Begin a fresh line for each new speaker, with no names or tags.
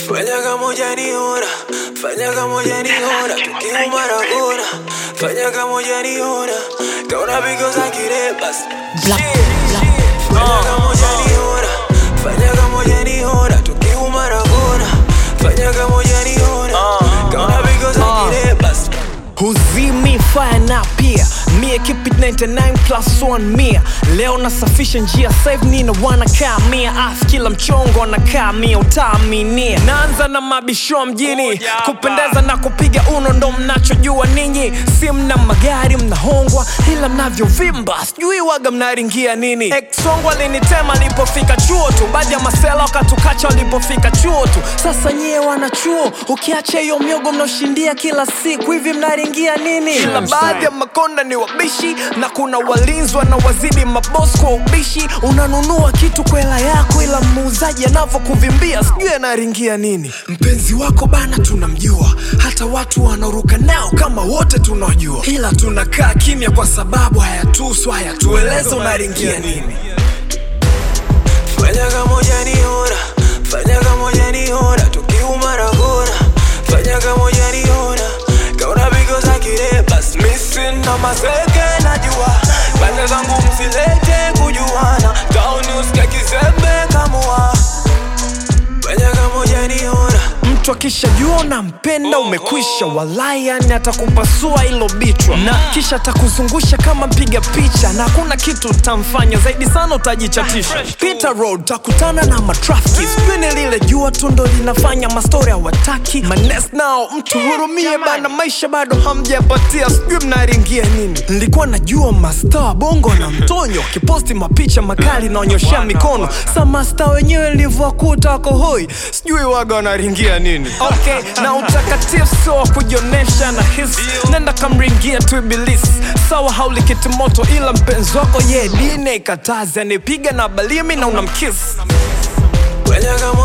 Fanya kama hujaniona, fanya kama hujaniona, tukiuma na kona. Fanya kama hujaniona, kaona because I get it, bas.
Black,
Shit.
black.
Fanya kama hujaniona, fanya kama hujaniona, tukiuma na kona. Fanya kama hujaniona, kaona because I get it, bas.
huzimi fire na pia mie keep it 99 plus 1 mia leo nasafisha njia save nina wanakaa mia af kila mchongo anakaa mia utaaminia naanza na mabisho mjini kupendeza na kupiga uno ndo mnachojua ninyi si mna magari mnahongwa ila mnavyovimba sijui waga mnaringia nini exongo alinitema alipofika chuo tu baadhi ya masela wakatukacha walipofika chuo tu sasa nyie wanachuo ukiacha hiyo miogo mnaoshindia kila siku hivi mnaringia nini ila baadhi ya makonda ni wabishi na kuna walinzi wanawazidi mabos kwa ubishi unanunua kitu kwa hela yako ila muuzaji anavyokuvimbia sijui anaringia nini mpenzi wako bana tunamjua hata watu wanaoruka nao kama wote tunajua ila tunakaa kimya kwa sababu hayatusu hayatueleza unaringia nini
Fanya kama hujaniona, fanya kama hujaniona, tukiuma na kona. Fanya kama hujaniona, kaona because I get it, bas. Missing na maseke najua, pande zangu msilete kujuana, town usike kizembe kamua. Fanya kama hujaniona,
mtu akishajua unampenda umekwisha walai yani atakupasua ilo bichwa na kisha atakuzungusha kama mpiga picha na hakuna kitu utamfanya zaidi sana utajichatisha Peter road takutana na matrafiki spini lile jua tu ndo linafanya mastori hawataki manes nao mtu hurumie bana maisha bado hamjapatia sijui mnaringia nini nilikuwa najua masta wa bongo na mtonyo kiposti mapicha makali naonyoshea mikono sa masta wenyewe nilivyowakuta wako hoi sijui waga wanaringia nini okay na utakatifu sio wa kujionesha na hisi nenda kamringia tu ibilisi sawa haulikiti moto ila mpenzi wako ye dine ikatazi anipiga na balimi na unamkisi
fanya kama